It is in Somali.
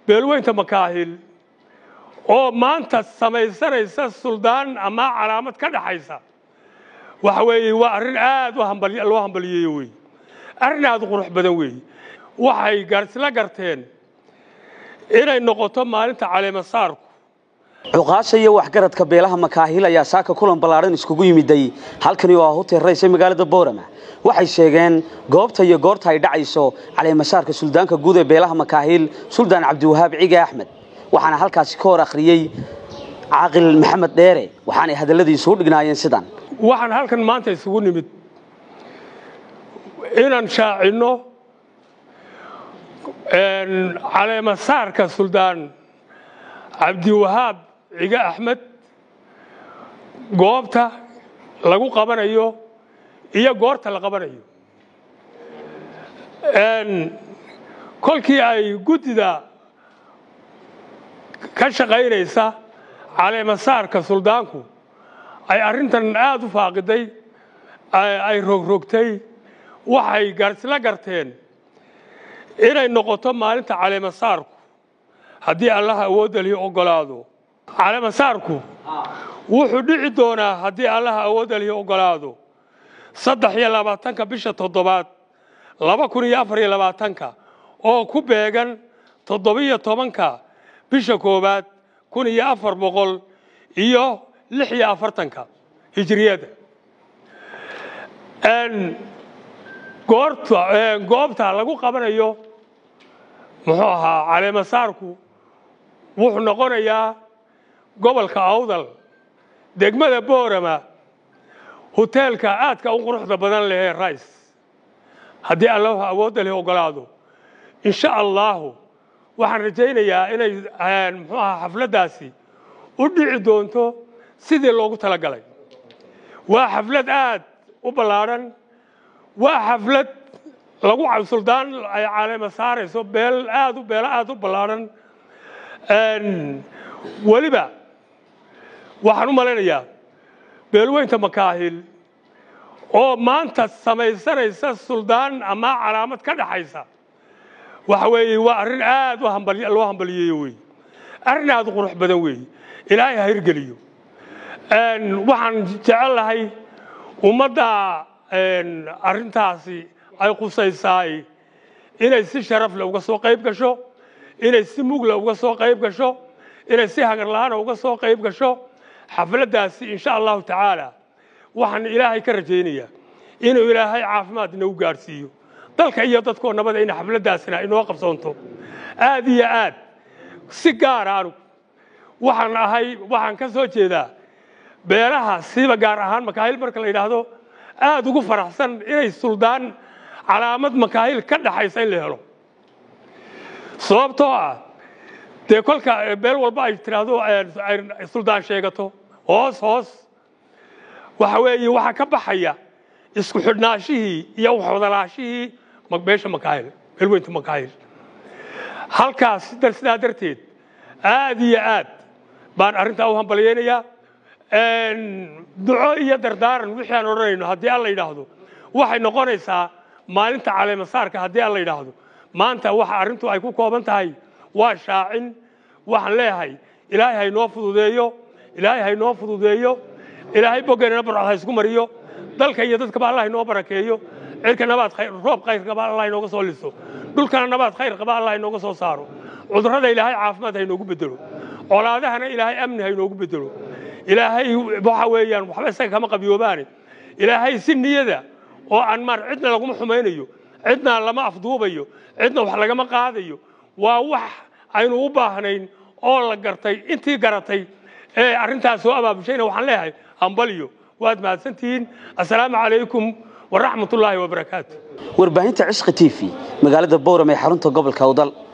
beelweynta makaahil oo maanta samaysanaysa suldaan ama calaamad ka dhaxaysa waxa weeye waa arrin aad loo hambaliyeeyo wey arrin aad u qurux badan weeye waxay isla garteen inay noqoto maalinta caleemasaarku cuqaasha iyo waxgaradka beelaha makaahil ayaa saaka kulan ballaadhan iskugu yimiday halkani oo ah hotel rays ee magaalada boorama waxay sheegeen goobta iyo goorta ay dhacayso caleemasaarka suldaanka guud ee beelaha makaahil suldaan cabdiwahaab cige axmed waxaana halkaasi ka hor akhriyey caaqil maxamed dheere waxaanay hadalladiisu u dhignaayeen sidan waxaan halkan maanta isugu nimid inaan shaacinno caleemasaarka suldaan cabdiwahaab cige axmed goobta lagu qabanayo iyo goorta la qabanayo kolkii ay guddida ka shaqaynaysa caleemasaarka suldaanku ay arrintan aada u faaqiday ay rogrogtay waxay isla garteen inay noqoto maalinta caleemasaarku haddii allaha awoodda lihi oggolaado caleemasaarku wuxuu dhici doonaa haddii allaha awoodda lihi oggolaado saddex iyo labaatanka bisha toddobaad laba kun iyo afar iyo labaatanka oo ku beegan toddobiyo tobanka bisha koowaad kun iyo afar boqol iyo lix iyo afartanka hijiriyada goobta lagu qabanayo muxuu ahaa caleemasaarku wuxuu noqonayaa gobolka awdal degmada boorama hoteelka aadka u quruxda badan lehee rice haddii allahu awoodda leh oggolaado insha allaahu waxaan rajaynayaa inay muxuu ahaa xafladdaasi u dhici doonto sidii loogu talagalay waa xaflad aad u ballaadhan waa xaflad lagu suldaan ay caleema saarayso beel aad u beelo aad u ballaadhan weliba waxaan u malaynayaa beelweynta makaahil oo maanta samaysanaysa suldaan ama calaamad ka dhaxaysa waxa weeye waa arrin aad loo hambaliyeeyo wey arrin aad u qurux badan weeye ilaahay ha hirgeliyo waxaan jecel lahay ummadda arrintaasi ay qusaysaay inay si sharaf leh uga soo qayb gasho inay si mugle uga soo qayb gasho inay si hagarla'aana uga soo qayb gasho xafladdaasi insha allahu tacaala waxaan ilaahay ka rajaynayaa inuu ilaahay caafimaad inagu gaadhsiiyo dalka iyo dadkoo nabada in xafladdaasina inoo qabsoonto aad iyo aad si gaara anugu waxaan ahay waxaan ka soo jeedaa beelaha siba gaar ahaan makaahil marka la yidhaahdo aad ugu faraxsan inay suldaan calaamad makaahil ka dhaxaysa in la helo sababtoo ah dee kolka beel walba ay tidhaahdo suldaan sheegato hoos hoos waxa weeye waxaa ka baxaya isku xidhnaashihii iyo waxwadalaashihii beesha makaahil beelweynta makaahil halkaas sidaa darteed aad iyo aad baan arrintaa u hambalyaynayaa duco iyo dardaaran wixii aan odhanayno haddii alla yidhaahdo waxay noqonaysaa maalinta caleemasaarka haddii alla yidhaahdo maanta waxa arrintu ay ku kooban tahay waa shaacin waxaan leeyahay ilaahay haynoo fududeeyo ilaahay haynoo fududeeyo ilaahay boggeennana barcod ha isku mariyo dalka iyo dadkaba allah inoo barakeeyo cirka nabaad roob khayr qaba allah inooga soo liso dhulkana nabaad khayr qaba allah inooga soo saaro cudurrada ilaahay caafimaad ha inoogu bedelo colaadahana ilaahay amni ha inoogu bedelo ilaahay waxa weeyaan waxba isaga kama qabiyoobaane ilaahay si niyada oo aan maar cidna laguma xumaynayo cidna lama afduubayo cidna wax lagama qaadayo waa wax aynu u baahnayn oo la gartay intii garatay ee arrintaas soo abaabushayna waxaan leeyahay hambaliyo waad mahadsantihiin assalaamu calaykum waraxmatullaahi wabarakaatu warbaahinta cishqi t v magaalada bowram ee xarunta gobolka awdal